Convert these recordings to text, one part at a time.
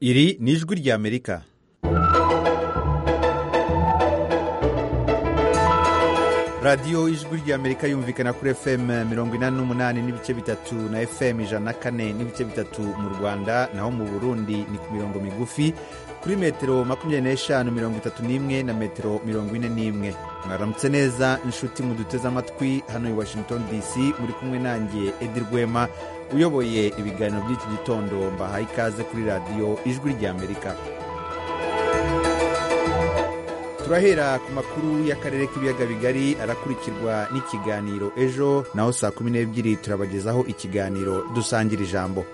iri ni ijwi ry'amerika radiyo ijwi ry'amerika yumvikana kuri fm mirongo inani n'umunani n'ibice bitatu na fm ijana na kane n'ibice bitatu mu rwanda naho mu burundi ni ku mirongo migufi kuri metero makumyabiri n'eshanu mirongo itatu n'imwe na metero mirongo ine n'imwe mwaramutse neza inshuti muduteze amatwi hano i washington dc muri kumwe nanjye edi rwema uyoboye ibiganiro by'iki gitondo mbahaye ikaze kuri radiyo ijwi ry'amerika turahera ku makuru y'akarere k'ibiyaga bigari arakurikirwa n'ikiganiro ejo naho saa kumi n'ebyiri turabagezaho ikiganiro dusangira ijambo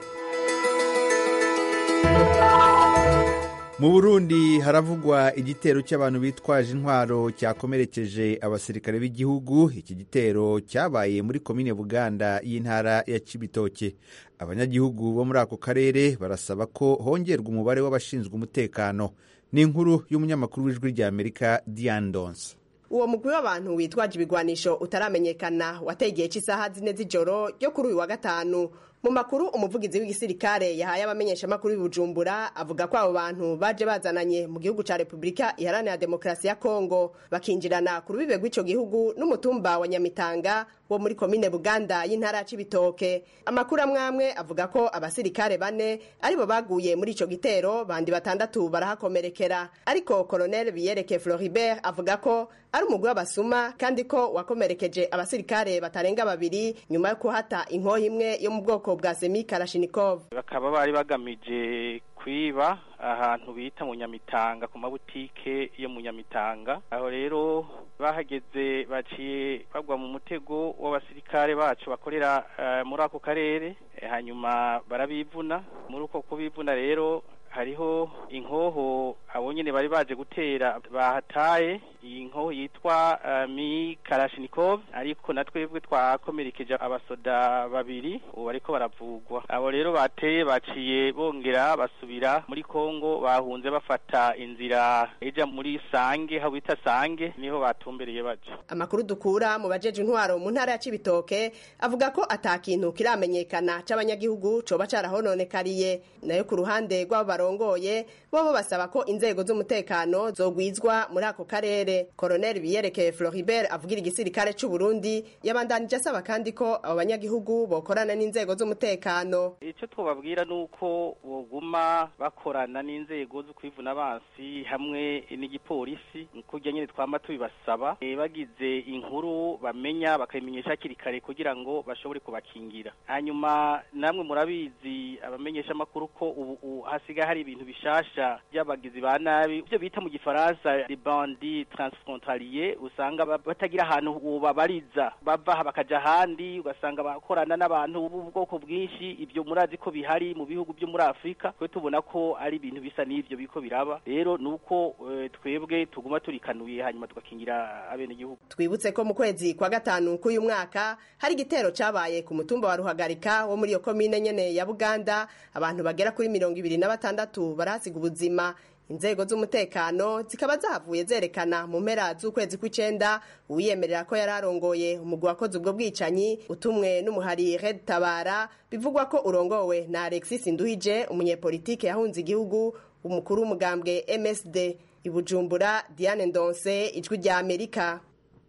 mu burundi haravugwa igitero cy'abantu bitwaje intwaro cyakomerekeje abasirikare b'igihugu iki gitero cyabaye muri komine buganda y'intara ya cibitoke abanyagihugu bo muri ako karere barasaba ko hongerwa umubare w'abashinzwe umutekano ni inkuru y'umunyamakuru w'ijwi ry'amerika diane donse uwo mugwi w'abantu witwaje ibigwanisho utaramenyekana wateye igihe cy'isaha zine z'ijoro ryo kuri uyu wa gatanu mu makuru umuvugizi w'igisirikare yahaye abamenyeshamakuru Bujumbura avuga ko abo bantu baje bazananye mu gihugu ca repubulika iharanira demokarasi ya kongo bakinjirana ku rubibe rw'ico gihugu n'umutumba wa nyamitanga wo muri komine buganda y'intara ya cibitoke amakuru amwamwe avuga ko abasirikare bane aribo baguye muri ico gitero bandi batandatu barahakomerekera ariko koloneli biyereke floribert avuga ko ari umugwi w'abasuma kandi ko wakomerekeje abasirikare batarenga babiri nyuma yo kuhata inkoho imwe yo mu bwoko bwa semi karashinikov bakaba bari bagamije kwiba ahantu bita mu nyamitanga ku mabutike yo mu nyamitanga aho rero bahageze baciye bagwa mu mutego w'abasirikare bacu bakorera muri ako karere hanyuma barabivuna muri uko kubivuna rero hariho inkoho abo nyine bari baje gutera bahataye iyi nkoho yitwa mi karashinikov ariko na twebwe twakomerekeje abasoda babiri ubu bariko baravugwa abo rero bateye baciye bongera basubira muri kongo bahunze bafata inzira ija muri sange aho bita sange niho batumbereye baje amakuru dukura mu bajeje intwaro mu ntara ya cibitoke avuga ko atakintu kiramenyekana c'abanyagihugu coba carahononekariye nayo ku ruhande rw'abo barongoye bobo basaba ko inzego z'umutekano zogwizwa muri ako karere koroneli biyerekeye floribert avugira igisirikare c'u burundi yabandanije asaba kandi ko abo banyagihugu bokorana n'inzego z'umutekano ico twobabwira nuko boguma bakorana n'inzego z'ukwivuna abansi hamwe n'igipolisi kurya nyine twama tubibasaba e, bagize inkuru bamenya bakayimenyesha hakiri kare kugira ngo bashobore kubakingira hanyuma namwe murabizi abamenyesha amakuru ko ubu hasigaye hari ibintu bishasha by'abagizi ba nabi ibyo bita mu gifaransa bandi transfrontalier usanga batagira ahantu babariza bava aha bakaja ahandi ugasanga bakorana n'abantu b'ubwoko bwinshi ibyo murazi ko bihari mu bihugu byo muri afurika twe tubona ko ari ibintu bisa n'ibyo biko biraba rero ni uko twebwe tuguma turikanuye hanyuma tugakingira abenegihugu twibutse ko mu kwezi kwa gatanu k'uyu mwaka hari igitero cabaye ku mutumba wa ruhagarika wo muri iyo komine nyene ya buganda abantu bagera kuri mirongo ibiri na batandatu barahasiga ubuzima inzego z'umutekano zikaba zahavuye zerekana mu mpera z'ukwezi kw'icenda uwiyemerera ko yari arongoye umugwi wakoze ubwo bwicanyi utumwe n'umuhari red tabara bivugwa ko urongowe na alexis nduhije umunyepolitike yahunze igihugu umukuru w'umugambwe msd ibujumbura diane ndonse ijwi rya amerika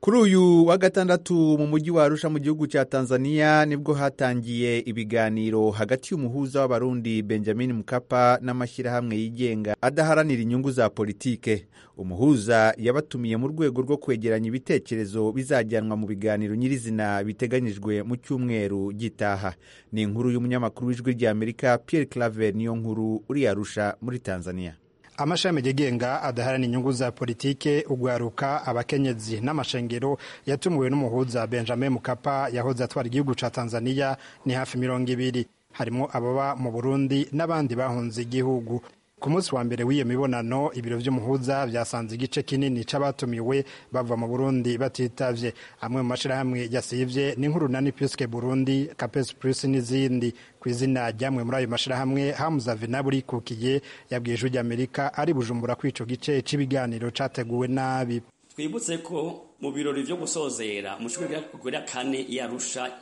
kuri uyu wa gatandatu mu mujyi wa Arusha mu gihugu cya Tanzania nibwo hatangiye ibiganiro hagati y'umuhuza w'abarundi Benjamin Mkapa n'amashyirahamwe yigenga adaharanira inyungu za politike umuhuza yabatumiye mu rwego rwo kwegeranya ibitekerezo bizajyanwa mu biganiro nyirizina biteganyijwe mu cyumweru gitaha ni inkuru y'umunyamakuru w'ijwi ry'Amerika Pierre Claver niyo nkuru uri Arusha muri Tanzania amashami yigenga adaharanira inyungu za politike ugwaruka abakenyezi n'amashengero yatumiwe n'umuhuza benjamin mukapa yahoze atwara igihugu ca tanzania ni hafi mirongo ibiri harimo ababa mu burundi n'abandi bahunze igihugu ku munsi wa mbere w'iyo mibonano ibiro by'umuhuza byasanze igice kinini c'abatumiwe bava mu burundi batitavye amwe mu mashirahamwe yasivye ni nk'urunani piske burundi capes plus n'izindi ku izina ryamwe muri ayo mashirahamwe hamuza venaburi kukiye yabwiye ijwi ry'amerika ari bujumbura kw'ico gice c'ibiganiro categuwe nabi twibutse ko mu birori byo gusozera mu kigo kuri kane yarusha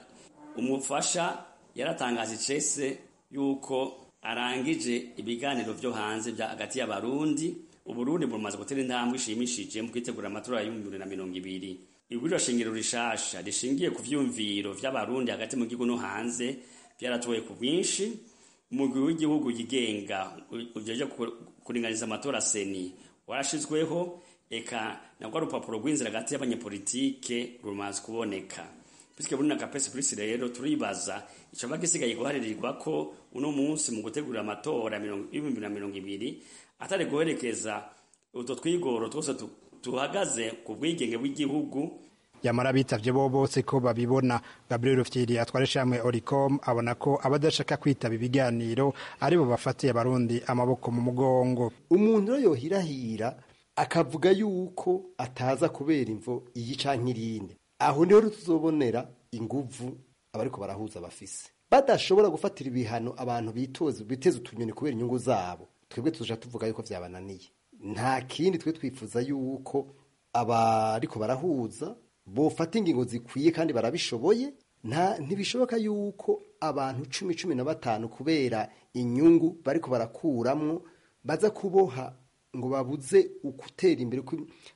umufasha yaratangaje icese yuko arangije ibiganiro byo hanze bya hagati y'abarundi uburundi bumaze gutera intambwe ishimishije mu kwitegura amatora y'ibihumbi bibiri na mirongo ibiri iguriro shingiro rishasha rishingiye ku vyumviro vy'abarundi hagati mu gihugu no hanze byaratoye ku bwinshi umugwi w'igihugu yigenga ujeje kuringaniza amatora seni warashizweho eka nagwa urupapuro rw'inzira hagati y'abanyepolitike rumaze kuboneka bityo buri n'agapesi kuri rero turibaza icaba gisigaye guharirirwa ko uno munsi mu gutegura amatora y'ibihumbi na mirongo ibiri atari guherekeza utwo twigoro twose tuhagaze ku bwigenge bw'igihugu yamara bitavye bo bose ko babibona gabriel rufyiri atwara ishamwe oricom abona ko abadashaka kwitaba ibiganiro aribo bafatiye abarundi amaboko mu mugongo umuntu rero yohirahira akavuga yuko ataza kubera imvo iyi canke irindi aho niho tuzobonera inguvu abariko barahuza bafise badashobora gufatira ibihano abantu bitoza biteza utunyoni kubera inyungu zabo twebwe tuja tuvuga yuko vyabananiye nta kindi twe twifuza yuko abariko barahuza bofata ingingo zikwiye kandi barabishoboye nta ntibishoboka yuko abantu cumi cumi na batanu kubera inyungu bariko barakuramwo baza kuboha ngo babuze ugutera imbere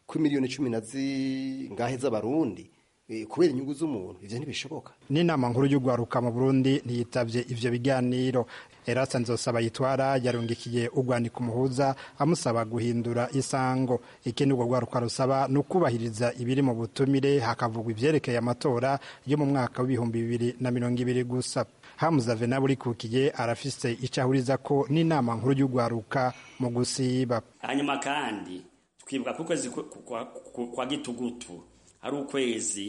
kw'imiliyoni cumi na zingahe z'abarundi kubera inyungu z'umuntu ibyo ntibishoboka n'inama nkuru y'urwaruka mu burundi ntiyitabye ibyo biganiro erasa nzosaba yitwara yarungikiye urwandiko umuhuza amusaba guhindura isango ikindi urwo rwaruka rusaba ni ukubahiriza ibiri mu butumire hakavugwa ibyerekeye amatora yo mu mwaka w'ibihumbi bibiri na mirongo ibiri gusa hamuza venab urikukiye arafise icyo ahuriza ko n'inama nkuru y'urwaruka mu gusiba hanyuma kandi twibuka ko ukwezi kwa gitugutu ari ukwezi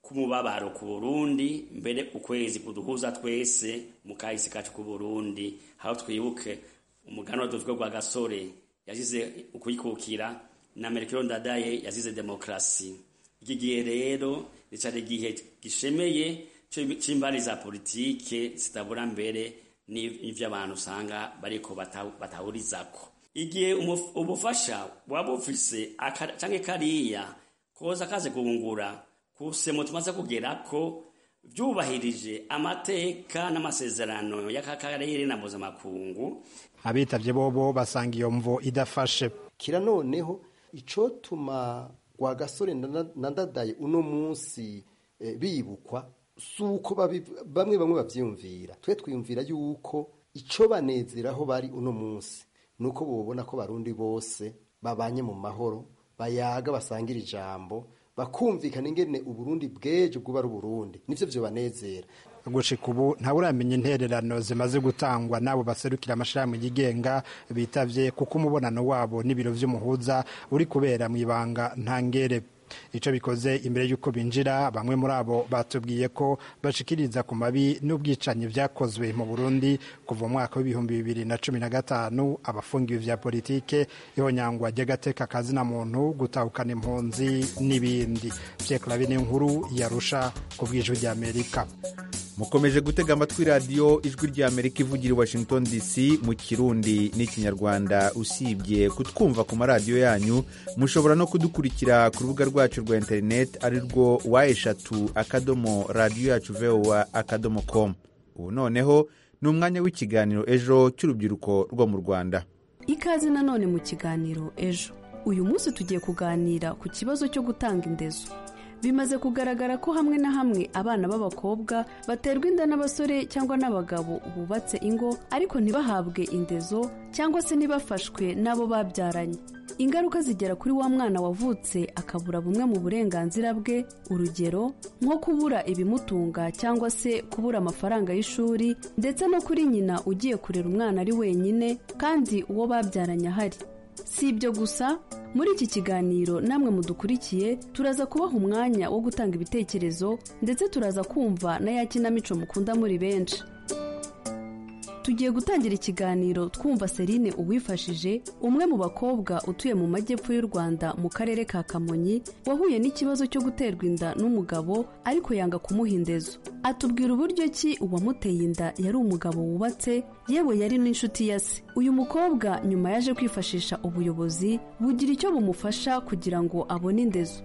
k'umubabaro ku burundi mbere ukwezi kuduhuza twese mu kahise kacu ku burundi aho twibuke umuganura dufite rwa gasore yasize ukwikukira na merikiro ndadaye yasize demokarasi iki gihe rero ricara igihe gishemeye cy'imbari za politike zitabura mbere n'iby'abantu usanga bariko batahurizako igihe ubufasha waba ufise cyangwa kariya koza kaze guhungura kusemo tumaze kugera ko byubahirije amateka n'amasezerano y'akakarere na mpuzamakungu abitavye bobo basanga iyo mvo idafashe kira noneho icotuma rwagasore nandadaye uno munsi bibukwa suko bamwe bamwe bavyumvira twe twiyumvira yuko ico banezeraho bari uno munsi nuko bobona ko barundi bose babanye mu mahoro bayaga basangira ijambo bakumvikana ingene uburundi bwejo bwuba ari uburundi nivyo vyobanezera gushika ubu ntawuramenya intererano zimaze gutangwa n'abo baserukira amashirahamwe yigenga bitavye kuko umubonano wabo n'ibiro vy'umuhuza uri kubera mw'ibanga ntangere icyo bikoze imbere y'uko binjira bamwe muri abo batubwiye ko bashikiriza ku mabi n'ubwicanyi byakozwe mu burundi kuva umwaka w'ibihumbi bibiri na cumi na gatanu abafungiwe vya politike ihonyangwa ry'agateka kazina muntu gutahukana impunzi n'ibindi byekurabine nkuru yarusha ku bw'ijwi ry'amerika mukomeje gutega amatwi radiyo ijwi ry'amerika ivugira i washington dc mu kirundi n'ikinyarwanda usibye kutwumva ku maradiyo yanyu mushobora no kudukurikira ku rubuga rwacu rwa interineti ari rwo wa eshatu akadomo radiyo yacu vowa akadomo komu ubu noneho ni umwanya w'ikiganiro ejo cy'urubyiruko rwo mu rwanda ikaze nanone mu kiganiro ejo uyu munsi tugiye kuganira ku kibazo cyo gutanga indezo bimaze kugaragara ko hamwe na hamwe abana b'abakobwa baterwa inda n'abasore cyangwa n'abagabo bubatse ingo ariko ntibahabwe indezo cyangwa se ntibafashwe n'abo babyaranye ingaruka zigera kuri wa mwana wavutse akabura bumwe mu burenganzira bwe urugero nko kubura ibimutunga cyangwa se kubura amafaranga y'ishuri ndetse no kuri nyina ugiye kurera umwana ari wenyine kandi uwo babyaranye ahari si ibyo gusa muri iki kiganiro namwe mudukurikiye turaza kubaha umwanya wo gutanga ibitekerezo ndetse turaza kumva na ya kinamico mukunda muri benshi tugiye gutangira ikiganiro twumva serine uwifashije umwe mu bakobwa utuye mu majyepfo y'u rwanda mu karere ka kamonyi wahuye n'ikibazo cyo guterwa inda n'umugabo ariko yanga kumuha indezo atubwira uburyo ki uwamuteye inda yari umugabo wubatse yewe yari n'inshuti ya se uyu mukobwa nyuma yaje kwifashisha ubuyobozi bugira icyo bumufasha kugira ngo abone indezo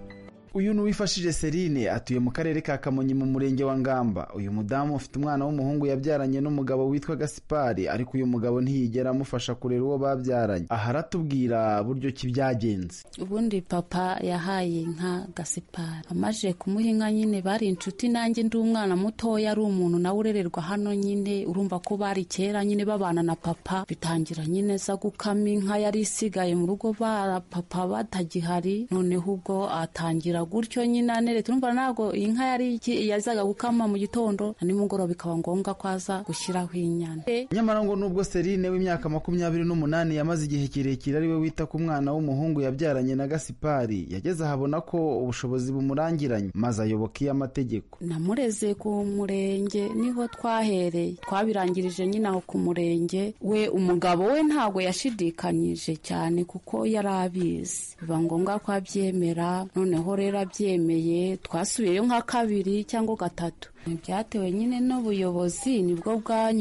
uyu ni uwifashije serine atuye mu karere ka kamonyi mu murenge wa ngamba uyu mudamu ufite umwana w'umuhungu yabyaranye n'umugabo witwa gasipari ariko uyu mugabo ntiyigera amufasha kurera uwo babyaranye aha aratubwira buryo ki byagenze ubundi papa yahaye inka gasipari amaze kumuha inka nyine bari inshuti nanjye ndi umwana mutoya ari umuntu nawe urererwa hano nyine urumva ko bari kera nyine babana na papa bitangira nyine za gukama inka yari isigaye mu rugo bara papa batagihari noneho ubwo atangira gutyo nyine aneretse urumva ntabwo inka yari iki- yazaga gukama mu gitondo na nimugoroba bikaba ngombwa ko aza gushyiraho inyana nyamara ngo nubwo serine w'imyaka makumyabiri n'umunani yamaze igihe kirekire ari we wita ku mwana w'umuhungu yabyaranye na gasipari yageze ahabona ko ubushobozi bumurangiranye maze ayoboka iyo amategeko namureze ku murenge niho twahereye twabirangirije nyine aho ku murenge we umugabo we ntabwo yashidikanyije cyane kuko yari abizi biba ngombwa ko abyemera noneho rero abyemeye twasubiyeyo nka kabiri cyangwa gatatu ntibyatewe nyine n'ubuyobozi nibwo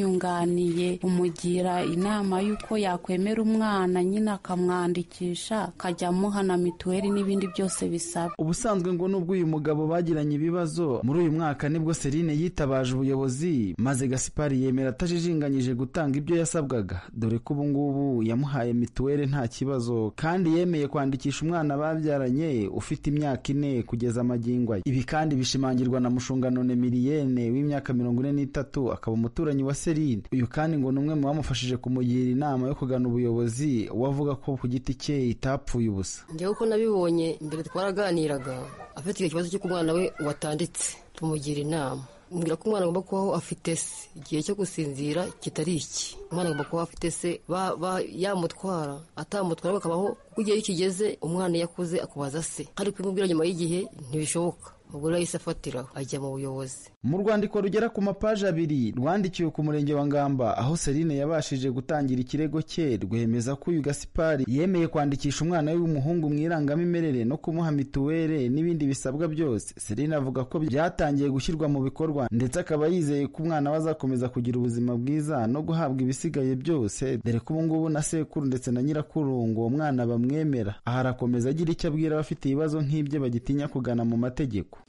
bwanyunganiye umugira inama y'uko yakwemera umwana nyine akamwandikisha akajya amuha na mituweli n'ibindi byose bisaba ubusanzwe ngo nubwo uyu mugabo bagiranye ibibazo muri uyu mwaka nibwo serine yitabaje ubuyobozi maze gasipari yemera atajijinganyije gutanga ibyo yasabwaga dore ko ubu ngubu yamuhaye mituweli nta kibazo kandi yemeye kwandikisha umwana babyaranye ufite imyaka ine kugeza amagingo aya ibi kandi bishimangirwa na mushunganone miriyene w'imyaka mirongo ine n'itatu akaba umuturanyi wa serine uyu kandi ngo ni umwe mu bamufashije kumugira inama yo kugana ubuyobozi we avuga ko ku giti cye itapfuye ubusa njyewe uko nabibonye mbere twaraganiraga afite icyo kibazo cy'uko umwana we watanditse tumugira inama mbwira ko umwana agomba kubaho afite se igihe cyo gusinzira kitari iki umwana agomba kubaho afite se ba- ba- yamutwara atamutwara akabaho kuko igihe iyo kigeze umwana iyo akuze akubaza se ariko imubwira nyuma y'igihe ntibishoboka ubwo rero yahise afatiraho ajya mu buyobozi mu rwandiko rugera ku mapaji abiri rwandikiwe ku murenge wa ngamba aho serine yabashije gutangira ikirego cye rwemeza ko uyu gasipari yemeye kwandikisha umwana we w'umuhungu mu irangamimerere no kumuha mituweli n'ibindi bisabwa byose serine avuga ko byatangiye gushyirwa mu bikorwa ndetse akaba yizeye ko umwana we azakomeza kugira ubuzima bwiza no guhabwa ibisigaye byose dore ko ubu ngubu na sekuru ndetse na nyirakuru ngo uwo mwana bamwemera aha arakomeza agira icyo abwira abafite ibibazo nk'ibyo bagitinya kugana mu mategeko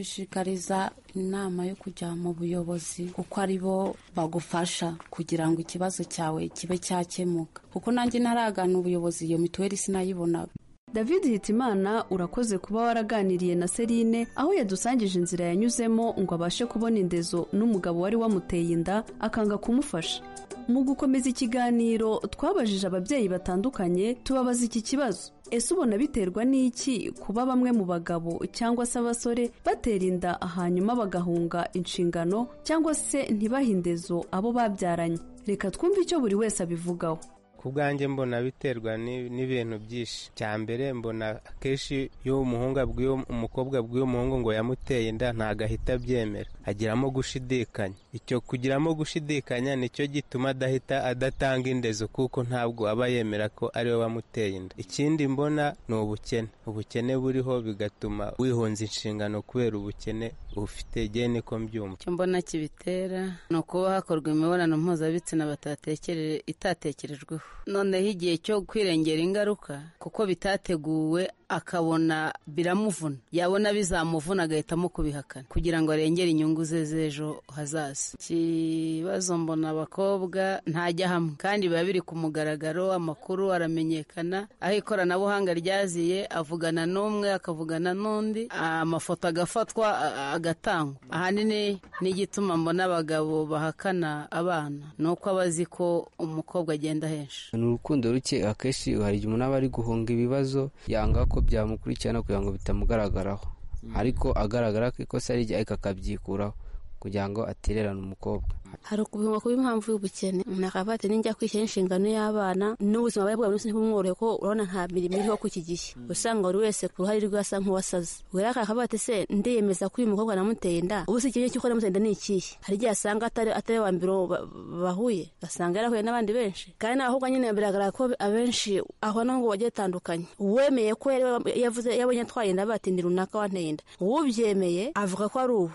nabashishikariza inama yo kujya mu buyobozi kuko ari bo bagufasha kugira ngo ikibazo cyawe kibe cyakemuka kuko nanjye ntaragana ubuyobozi iyo mituweli sinayibona david hitimana urakoze kuba waraganiriye na serine aho yadusangije inzira yanyuzemo ngo abashe kubona indezo n'umugabo wari wamuteye inda akanga kumufasha mu gukomeza ikiganiro twabajije ababyeyi batandukanye tubabaza iki kibazo ese ubona biterwa n'iki kuba bamwe mu bagabo cyangwa se abasore batera inda hanyuma bagahunga inshingano cyangwa se ntibahe indezo abo babyaranye reka twumve icyo buri wese abivugaho ku bwanjye mbona biterwa ni- n'ibintu byinshi cya mbere mbona akenshi iyo umuhungu abwiye umukobwa abwiye umuhungu ngo yamuteye inda ntabwo ahita abyemera agiramo gushidikanya icyo kugiramo gushidikanya nicyo gituma adahita adatanga indezo kuko ntabwo aba yemera ko ariwe wamuteye inda ikindi mbona ni ubukene ubukene buriho bigatuma wihunza inshingano kubera ubukene ufite igihe niko mbyumva icyo mbona kibitera ni ukuba hakorwa imibonano mpuzabitsina batatekerere itatekerejweho noneho igihe cyo kwirengera ingaruka kuko bitateguwe akabona biramuvuna yabona bizamuvuna agahitamo kubihakana kugira ngo arengere inyungu ze z'ejo hazaza ikibazo mbona abakobwa ntajya hamwe kandi biba biri ku mugaragaro amakuru aramenyekana aho ikoranabuhanga ryaziye avugana n'umwe akavugana n'undi amafoto agafatwa a- a- agatangwa ahanini n'igituma mbona abagabo bahakana abana ni uko aba azi ko umukobwa agenda henshi ni urukundo ruke akenshi hari igihe umuntu aba ari guhunga ibibazo yanga ko byamukurikirana kugira ngo bitamugaragaraho ariko agaragara ko ikosa ari rye ariko akabyikuraho kugira ngo atererane umukobwa hari ukubihuma kuba impamvu y'ubukene umuntu akaba ati ninjya kwishyira inshingano y'abana n'ubuzima bwari bwa buri munsi ntibumworohe ko urabona nta mirimo iriho kuri iki gihe usanga buri wese ku ruhare rwe asa nk'uwasaze rero akaba ati se ndiyemeza ko uyu mukobwa namuteye inda ubu se ikibazo cy'uko namuteye inda ni ikihe hari igihe asanga atari atari wa mbere uwo ba- bahuye asanga yarahuye n'abandi benshi kandi n'abakobwa nyine biragaragara ko abenshi aho naho ngo bagiye batandukanye uwemeye ko yari yavuze yabonye atwaye inda bati ni runaka wanteye inda uwubyemeye avuga ko ari ubu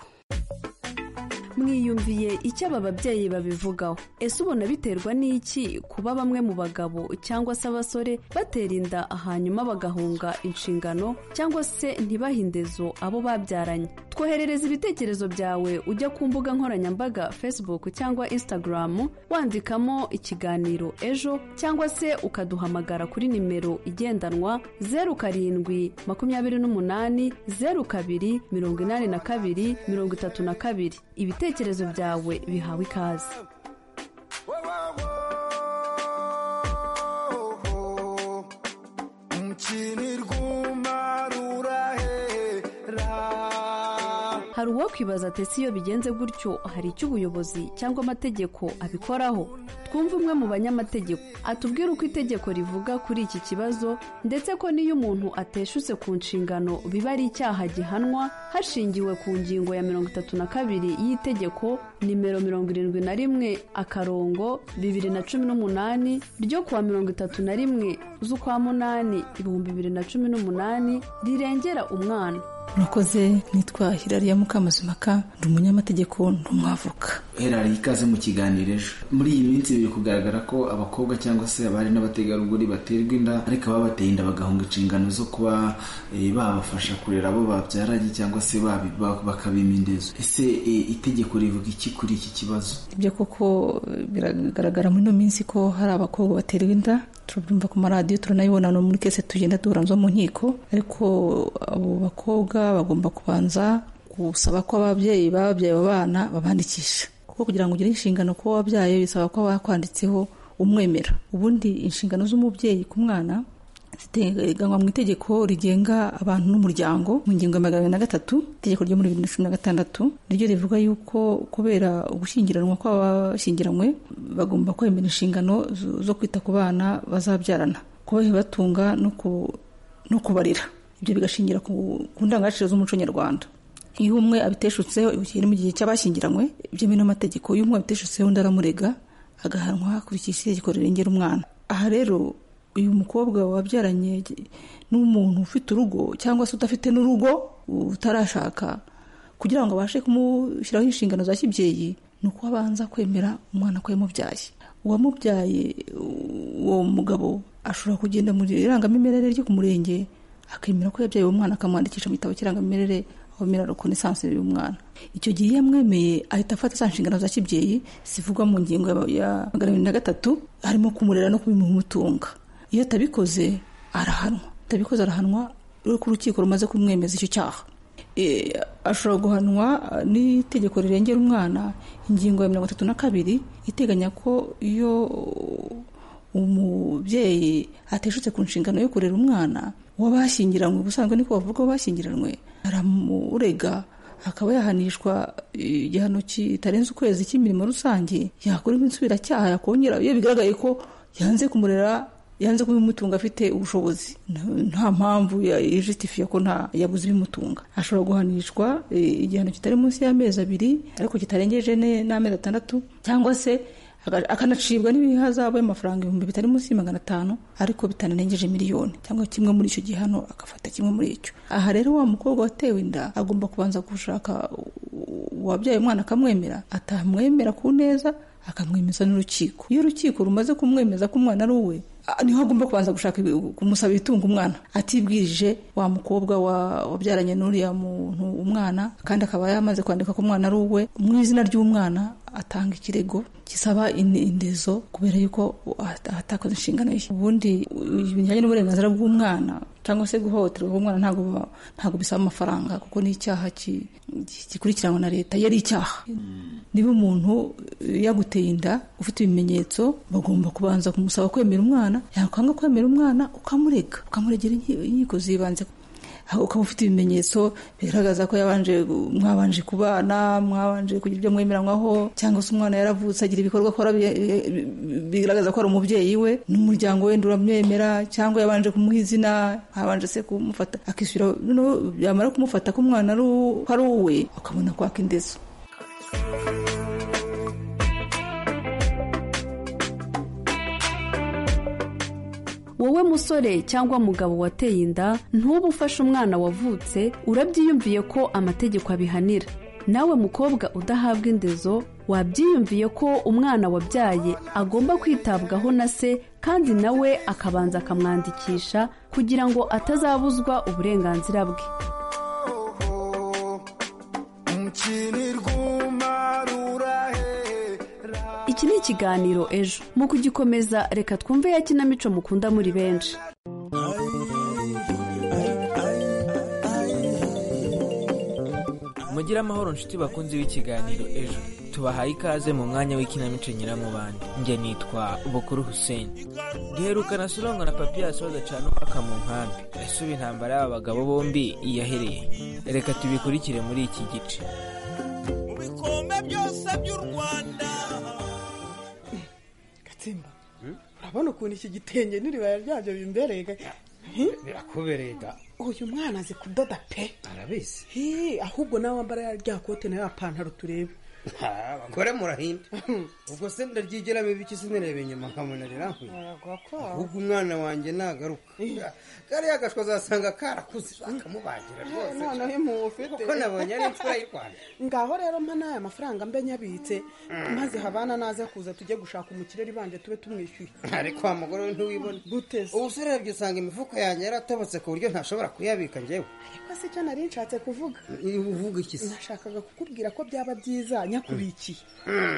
mwiyumviye icyo aba babyeyi babivugaho ese ubona biterwa n'iki kuba bamwe mu bagabo cyangwa se abasore batera inda hanyuma bagahunga inshingano cyangwa se ntibahindezo abo babyaranye twoherereza ibitekerezo byawe ujya ku mbuga nkoranyambaga facebook cyangwa instagram wandikamo ikiganiro ejo cyangwa se ukaduhamagara kuri nimero igendanwa zeru karindwi makumyabiri n'umunani zeru kabiri mirongo inani na kabiri mirongo itatu na kabiri ibitekerezo byawe bihawe ikaze hari uwakwibaza ati ese iyo bigenze gutyo hari icyo ubuyobozi cyangwa amategeko abikoraho twumve umwe mu banyamategeko atubwire uko itegeko rivuga kuri iki kibazo ndetse ko n'iyo umuntu ateshutse ku nshingano biba ari icyaha gihanwa hashingiwe ku ngingo ya mirongo itatu na kabiri y'itegeko nimero mirongo irindwi na rimwe akarongo bibiri na cumi n'umunani ryo kuwa mirongo itatu na rimwe z'ukwa munani ibihumbi bibiri na cumi n'umunani rirengera umwana murakoze nitwa hirariya mukamasumaka ndi umunyamategeko ndi umwavoka hera ikaze mu kiganiro ejo muri iyi minsi biri kugaragara ko abakobwa cyangwa se abari n'abategarugori baterwa inda ariko baba bateye inda bagahunga inshingano zo kuba eh, babafasha kurera abo babyaranye cyangwa se babi- ba- bakabima indezo ese eh, itegeko rivuga iki kuri iki kibazo ibyo koko eh, biragaragara muri ino minsi ko hari abakobwa baterwa inda turabyumva ku maradiyo turanabibona no muri kese tugenda duranzwa mu nkiko ariko abo bakobwa bagomba kubanza gusaba ko ababyeyi bababyaye abo bana babandikisha kuko kugira ngo ugire inshingano kuba wabyaye bisaba ko bakwanditseho umwemera ubundi inshingano z'umubyeyi ku mwana ziteganywa mu itegeko rigenga abantu n'umuryango mu ngingo ya magana abiri na gatatu itegeko ryo muri bibiri na cumi na gatandatu niryo rivuga yuko kubera ugushyingiranwa kw'abashyingiranywe bagomba kwemera inshingano zo- zo kwita ku bana bazabyarana kubatunga no ku- no kubarira ibyo bigashingira ku ku ndangagaciro z'umuco nyarwanda iyo umwe abiteshutseho iri mu gihe cy'abashyingiranywe ibyemewe n'amategeko iyo umwe abiteshutseho undi aramurega agahanwa hakurikije itegeko rirengera umwana aha rero uyu mukobwa wabyaranye n'umuntu ufite urugo cyangwa se udafite n'urugo utarashaka kugira ngo abashe kumushyiraho inshingano za kibyeyi ni uko abanza kwemera umwana ko yamubyaye uwamubyaye uwo mugabo ashobora kugenda mu irangamimerere ryo ku murenge akemera ko yabyaye uwo mwana akamwandikisha mu gitabo cy'irangamimerere aho mera reconnaissance y'uyu mwana icyo gihe iyo yamwemeye ahita afata za nshingano za kibyeyi zivugwa mu ngingo ya- ya magana abiri na gatatu harimo kumurera no kubimutunga iyo atabikoze arahanwa atabikoze arahanwa uriko urukiko rumaze kumwemeza icyo cyaha Eh, ashobora guhanwa eh, n'itegeko rirengera umwana ingingo ya mirongo itatu na kabiri iteganya ko iyo umubyeyi ateshutse ku nshingano yo kurera umwana w'abashyingiranywe ubusanzwe niko bavuga w'abashyingiranywe aramurega akaba yahanishwa eh, igihano kitarenze ukwezi cy'imirimo rusange yakorerwa insubiracyaha yakongera iyo bigaragaye ko yanze kumurera yanze kuba imutunga afite ubushobozi Nta- nta mpamvu yijitifiye ko nta yabuze ibimutunga ashobora guhanishwa eh, igihano kitari munsi y'amezi abiri ariko kitarengeje ne- n'amezi atandatu cyangwa se aga- akanacibwa n'ibihazabu y'amafaranga ibihumbi bitari munsi ya magana atanu ariko bitanarengeje miliyoni cyangwa kimwe muri icyo gihano agafata kimwe muri icyo aha rero wa mukobwa watewe inda agomba kubanza gushaka uwabyaye umwana akamwemera atamwemera ku neza akamwemeza n'urukiko iyo urukiko rumaze kumwemeza ko umwana ari uwe ah, niho agomba kubanza gushaka ibi- kumusaba ibitunga umwana atibwirije wa mukobwa wa- wabyaranye n'uriya muntu umwana kandi akaba yamaze kwandika ko umwana ari uwe mu izina ry'umwana atanga ikirego gisaba in- indezo kubera yuko at- atakoze inshingano ye ubundi u- bijyanye n'uburenganzira bw'umwana cyangwa se guhohoterwa k'umwana ntabwo ba- ntabwo bisaba amafaranga kuko ni icyaha ki- ki- gikurikiranwa na leta iyo ari icyaha niba umuntu eh, yaguteye inda ufite ibimenyetso bagomba kubanza kumusaba kwemera umwana yakwanga kwemera umwana ukamurega ukamuregera inki- inkiko zibanze ukaba ufite ibimenyetso bigaragaza ko yabanje mwabanje kubana mwabanje kugira ibyo mwemeranywaho cyangwa se umwana yaravutse agira ibikorwa akora bi- bigaragaza ko ari umubyeyi we n'umuryango we nduramwemera cyangwa yabanje kumuha izina habanje se kumufata akishyura noneho yamara kumufata ko umwana ari uw- ko ari uwe ukabona kwaka indezo wowe musore cyangwa mugabo wateye inda ntuba ufashe umwana wavutse urabyiyumviye ko amategeko abihanira nawe mukobwa udahabwa indezo wabyiyumviye ko umwana wabyaye agomba kwitabwaho na se kandi nawe akabanza akamwandikisha kugira ngo atazabuzwa uburenganzira bwe iki ni ikiganiro ejo mu kugikomeza reka twumve ya kinamico mukunda muri benshi mugire amahoro nshuti bakunze w'ikiganiro ejo tubahaye ikaze mu mwanya w'ikinamico nyiramubande njye nitwa bukuru hussein duherukana surangwa na papiyasi badacana umwaka mu nkambi ese ubu intambara y'aba bagabo bombi yahereye reka tubikurikire muri iki gice gatsimba urabona ukuntu iki gitenge n'iribaya ryabyo bimbereye birakubereye da uyu mwana azi kudoda pe arabizi Hi, ahubwo nawe wambara ya rya kote na ya pantaro turebe Ah, abagore murahinda ubwo se ndaryigera bibiki sinireba inyuma nkamunarira ahubwo umwana wanjye nagaruka kariya agashwa azasanga karakuze akamubagira rwose noneho impuhwe ufite kuko nabonye ari imfura y'u rwanda ngaho rero mpa n'aya mafaranga mbe nyabitse maze habana naza kuza tujye gushaka umukireri banje tube tumwishyuye ariko wa mugore we ntiwibona guteze ubu se urebye usanga imifuka yanjye yaratobotse ku buryo ntashobora kuyabika njyewe ariko si cyo nari nshatse kuvuga uvuga iki se nashakaga kukubwira ko byaba byiza nyakubikiye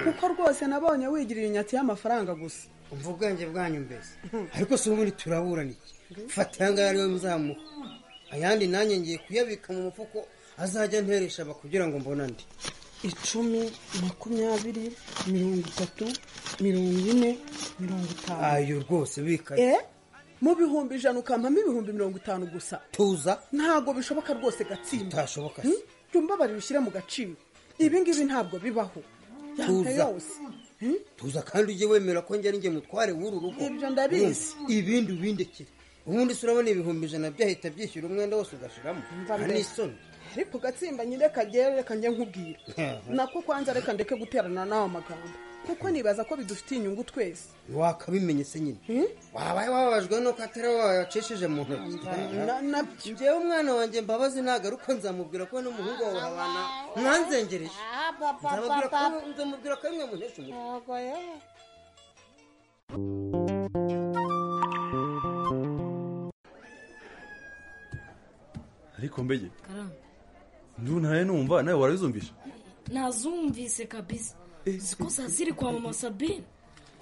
kuko rwose nabonye wigirira inyatsi y'amafaranga gusa umva ubwenge bwanyu mbese ariko si ubundi turaburana iki fata aya ngaya ariwe muzamuha ayandi nanjye ngiye kuyabika mu mufuko azajya nteresha aba kugira ngo mbone andi icumi makumyabiri mirongo itatu mirongo ine mirongo itanu ayo rwose bikaye eh mu bihumbi ijana ukampamo ibihumbi mirongo itanu gusa tuza ntabwo bishoboka rwose gatsinda bitashoboka se jya umbabare ubishyire mu gaciro ibi ngibi ntabwo bibaho yanga Tuza. yose tuza kandi ujye wemera ko njye ari njye mutware w'uru rugo Ibyo ndabizi. Urumva? ibindi ubindekire ubundi se urabona ibihumbi ijana byahita byishyura umwenda wose ugashiramo mbere. anisoni ariko gatsimba nyine kagere reka njye nkubwira nako kwanza reka ndeke guterana n'ayo magambo kuko nibaza ko bidufitiye inyungu twese wakabimenye se nyine wabaye wababajwe nuko atari wowe wayacishije mu ntoki Na- njyewe umwana wanjye mbabazi nagaruka nzamubwira ko n'umuhungu wawe habana mwanzengereje nzamubwira ko nzamubwira ko ari mwe muhesha umutwe ariko mbege ntuntaye numva nawe warabizumvisha nazumvise kabisa ziko za ziri kwa mama sabine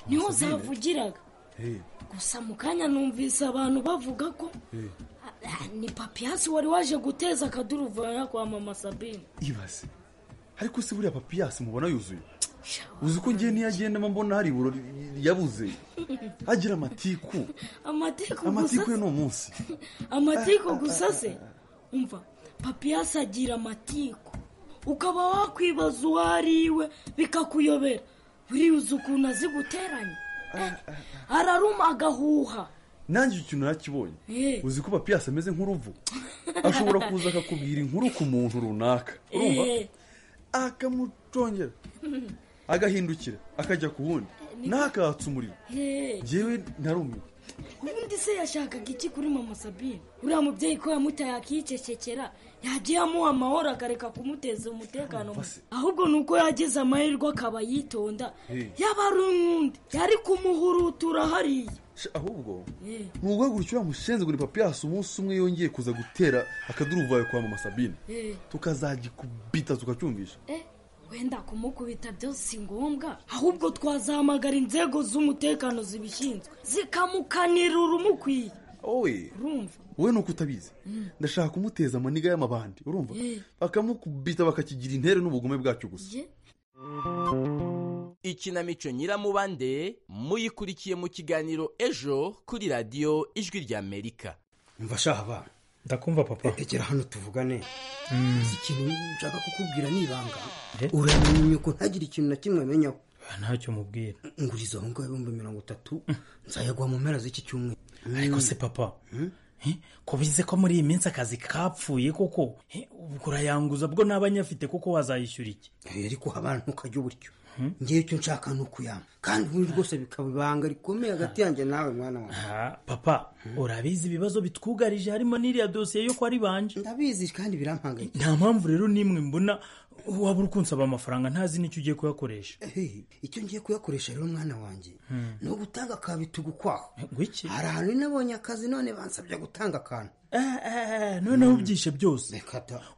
niho Sabine? zavugiraga Eh, gusa mu kanya numvise abantu bavuga ko eh, ah, ni papiyasi wari waje guteza akaduruvana kwa mama sabine ibaze ariko si buriya papiyasi mubona yuzuye uzi ko ngiye niyagendamo mbona hari iburo yabuze agira amatiku amatiku gusa amatiku ye ni umunsi amatiku gusa se umva papiyasi agira amatiku ukaba wakwibaza uwo ari iwe bikakuyobera buriya ukuntu aziguteranya Eh, araruma agahuha nanjye icyo kintu nakibonye Eh. uzi ko papiyasi ameze nk'uruvu ashobora kuza akakubwira inkuru ku muntu runaka urumva Eh. akamucongera agahindukira akajya ku wundi ntakatse umuriro Eh. ngewe narumiwe ubundi se yashakaga iki kuri mama sabine uriya mubyeyi ko yamutaye akicecekera yagiye amuha amahoro akareka kumuteza umutekano muke ahubwo ni uko yagize amahirwe akaba yitonda Eh. yaba ari umwundi yari kumuhurutura hariya Sha, ahubwo Eh. ni uwegurukira wamushenze ngo ni papiyasi umunsi umwe yongeye kuza gutera akaduruvayo kwa mama sabine Eh. tukazagikubita tukacyumvisha Eh, wenda kumukubita byo si ngombwa ahubwo twazahamagara inzego z'umutekano zibishinzwe zikamukanira urumukwiye owe urumva wowe ni uko utabizi ndashaka kumuteza amaniga y'amabandi urumva Eh. bakamukubita bakakigira intere n'ubugome bwacyo gusa ye ikinamico nyiramubande muyikurikiye mu kiganiro ejo kuri radiyo ijwi ry'amerika mva shaha abana ndakumva papa tekera hano tuvugane Uzi ikintu nshaka kukubwira ni ibanga uramenye nyoko ntagire ikintu na kimwe amenyaho ntacyo mubwira nguriza aho ngaho ibihumbi mirongo itatu nzayaguha mu mpera z'iki cyumweru ariko se papa Eh, ko bize ko muri iyi minsi akazi kapfuye koko Eh, ubwo urayanguza bwo n'abanyafite kuko wazayishyura iki ariko abantu ukajya uburyo ngewe icyo nshaka ni ukuyama kandi ubundi rwose bikaba ibanga rikomeye hagati yanjye nawe mwana wawe papa urabizi ibibazo bitwugarije harimo n'iriya dosiye yo kwari banje ndabizi kandi birampangayikishije nta mpamvu rero n'imwe mbona waba uri kunsaba amafaranga ntazi n'icyo ugiye kuyakoresha Eh, icyo ngiye kuyakoresha rero mwana wanjye Hmm. ni ugutanga akabitugu kwaho gwiki hari ahantu nabonye akazi none bansabye gutanga akantu noneho ubyishe byose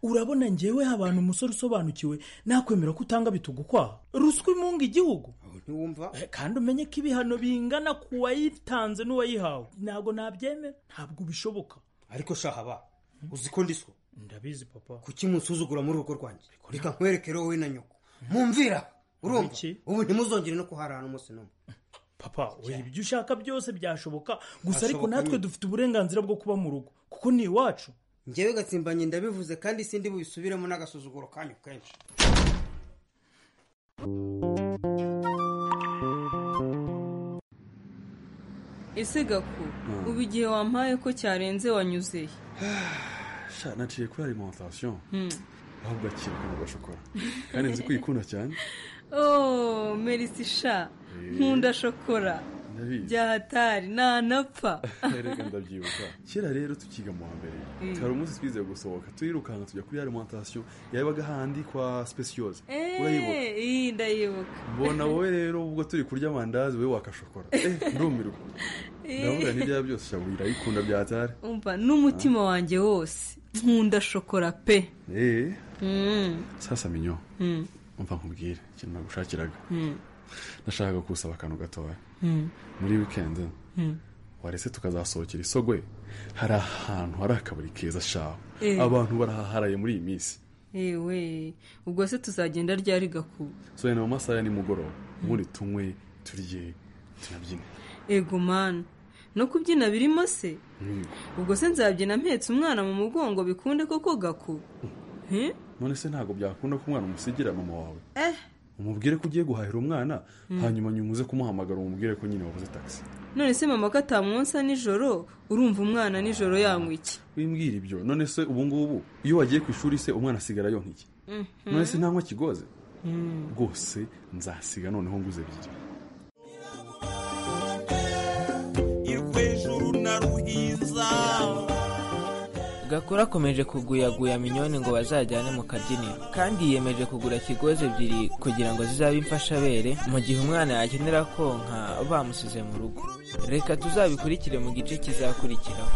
urabona ngewe abantu umusore usobanukiwe nakwemera ko utanga bitugu kwaha ruswa imunga igihugu ntiwumva kandi umenye ko ibihano bingana ku wayitanze n'uwayihawe ntabwo nabyemera ntabwo bishoboka ariko shahaba uzi ko ndiswa ndabizi papa kuki musuzugura muri urwo rwanjye reka nkwerekere wowe na nyoko mumvira urumva ubu ntimuzongere no kuharana umunsi n'umwe papa we ibyo ushaka byose byashoboka gusa ariko Hashoboka natwe nyine. dufite uburenganzira bwo kuba mu rugo kuko ni iwacu ngewe gatsimbanye ndabivuze kandi sindi bubisubiremo n'agasuzuguro kanyu kenshi ese gaku ubu igihe wampaye ko cyarenze wanyuzeye sha naciye kuri alimentation Hmm. ahubwo akira kunywa agashokora kandi nzi ko uyikunda cyane oh merisi sha nkunda shokora Ndabizi. byahatari nanapfa reka ndabyibuka kera rero tukiga mu wa mbere Mm. hari umunsi twize gusohoka turirukanka tujya kuri alimentation yabaga handi kwa speciose urayibuka Eh, iyi ndayibuka mbona wowe rero ubwo turi kurya amandazi wowe wakashokora Eh, ndumirwa ndavuga n'ibyaba byose shabu irayikunda byatari umva n'umutima wanjye wose nkunda shokora pe Eh, Mm, sasa minyo mm, umva nkubwire ikintu nagushakiraga mm, nashakaga kusaba akantu gatoya mm, muri wikendi mm. warese tukazasohokera isogwe hari ahantu hari akabari keza shaho Eh. abantu barahaharaye muri iyi minsi ewe ubwo se tuzagenda ryari gaku so yena mu masaha ya nimugoroba ubundi tunywe turye tunabyine ego mani no kubyina birimo se Yego. ubwo se nzabyina mpetse umwana mu mugongo bikunde koko gaku Eh? none se ntabwo byakunda ko umwana umusigira mama wawe eh umubwire ko ugiye guhahira umwana Mm. hanyuma nyumuze kumuhamagara umubwire ko nyine wabuze taxi none se mama ko atamwonsa nijoro urumva umwana nijoro yanywa iki wimbwira ibyo none se ubu ngubu iyo wagiye ku ishuri se umwana asigara yonka iki Mhm. none se ntanywa kigoze Mm. rwose nzasiga noneho nguze ebyiri rwejuru na ruhiza gakuru akomeje kuguyaguya minyoni ngo bazajyane mu kabyiniro kandi yiyemeje kugura kigozi ebyiri kugira ngo zizabe imfashabere mu gihe umwana yakenera konka bamusize mu rugo reka tuzabikurikire mu gice kizakurikiraho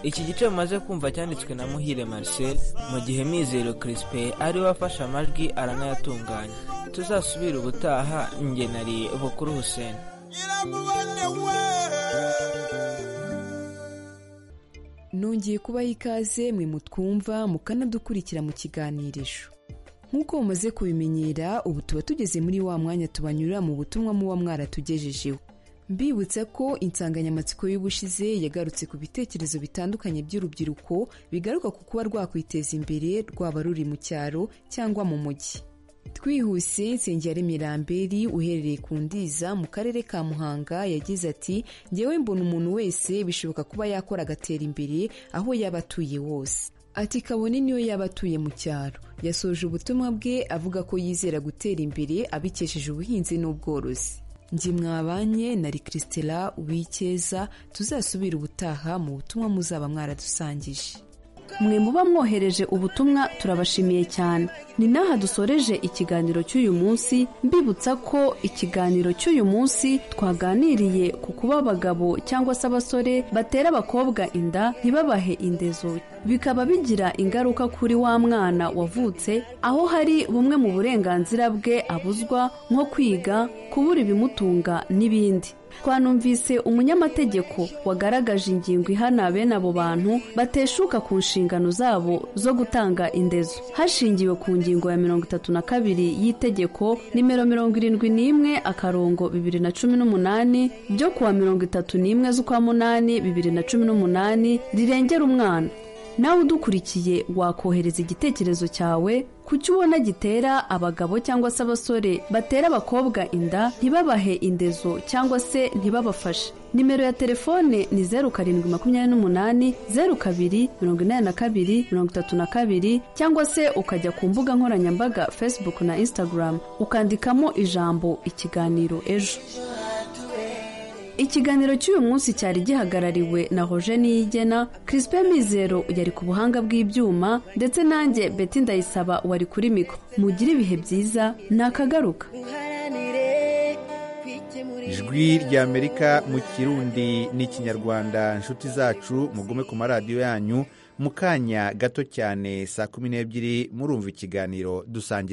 iki gice mumaze kumva cyanditswe na muhire marcel mu gihe mizero crispin ari we afashe amajwi aranayatunganya tuzasubire ubutaha njye nari bukuru hussein nongeye kubaha ikaze mwe mutwumva mukanadukurikira mu kiganirisho nk'uko mumaze kubimenyera ubu tuba tugeze muri wa mwanya tubanyura mu butumwa muba mwaratugejejeho mbibutsa ko insanganyamatsiko y'ubushize yagarutse ku bitekerezo bitandukanye by'urubyiruko bigaruka ku kuba rwakwiteza imbere rwaba ruri mu cyaro cyangwa mu mujyi twihuse nsengiyaremye ramberi uherereye ku ndiza mu karere ka muhanga yagize ati ngewe mbona umuntu wese bishoboka kuba yakora agatera imbere aho yaba atuye wose ati kabone niyo yaba atuye mu cyaro yasoje ubutumwa bwe avuga ko yizera gutera imbere abikesheje ubuhinzi n'ubworozi ngi mwabanye nari christela uwikeza tuzasubira ubutaha mu butumwa muzaba mwaradusangije mwe muba mwohereje ubutumwa turabashimiye cyane ni n'aha dusoreje ikiganiro cy'uyu munsi mbibutsa ko ikiganiro cy'uyu munsi twaganiriye ku kuba abagabo cyangwa se abasore batera abakobwa inda ntibabahe indezo bikaba bigira ingaruka kuri wa mwana wavutse aho hari bumwe mu burenganzira bwe abuzwa nko kwiga kubura ibimutunga n'ibindi twanumvise umunyamategeko wagaragaje ingingo ihana bene abo bantu bateshuka ku nshingano zabo zo gutanga indezo hashingiwe ku ngingo ya mirongo itatu na kabiri y'itegeko nimero mirongo irindwi n'imwe akarongo bibiri na cumi n'umunani ryo kuwa mirongo itatu n'imwe z'ukwa munani bibiri na cumi n'umunani rirengera umwana nawe udukurikiye wakohereza igitekerezo cyawe ku cyo ubona gitera abagabo cyangwa se abasore batera abakobwa inda ntibabahe indezo cyangwa se ntibabafashe nimero ya telefone ni zeru karindwi makumyabiri n'umunani zeru kabiri mirongo inani na kabiri mirongo itatu na kabiri cyangwa se ukajya ku mbuga nkoranyambaga facebook na instagram ukandikamo ijambo ikiganiro ejo ikiganiro cy'uyu munsi cyari gihagarariwe na roje niyigena Crispin mizero yari ku buhanga bw'ibyuma ndetse nanjye beti ndayisaba wari kuri miko mugire ibihe byiza nakagaruka ijwi ry'amerika mu kirundi n'ikinyarwanda inshuti zacu mugume ku maradiyo yanyu mu kanya gato cyane saa kumi n'ebyiri murumva ikiganiro dusangira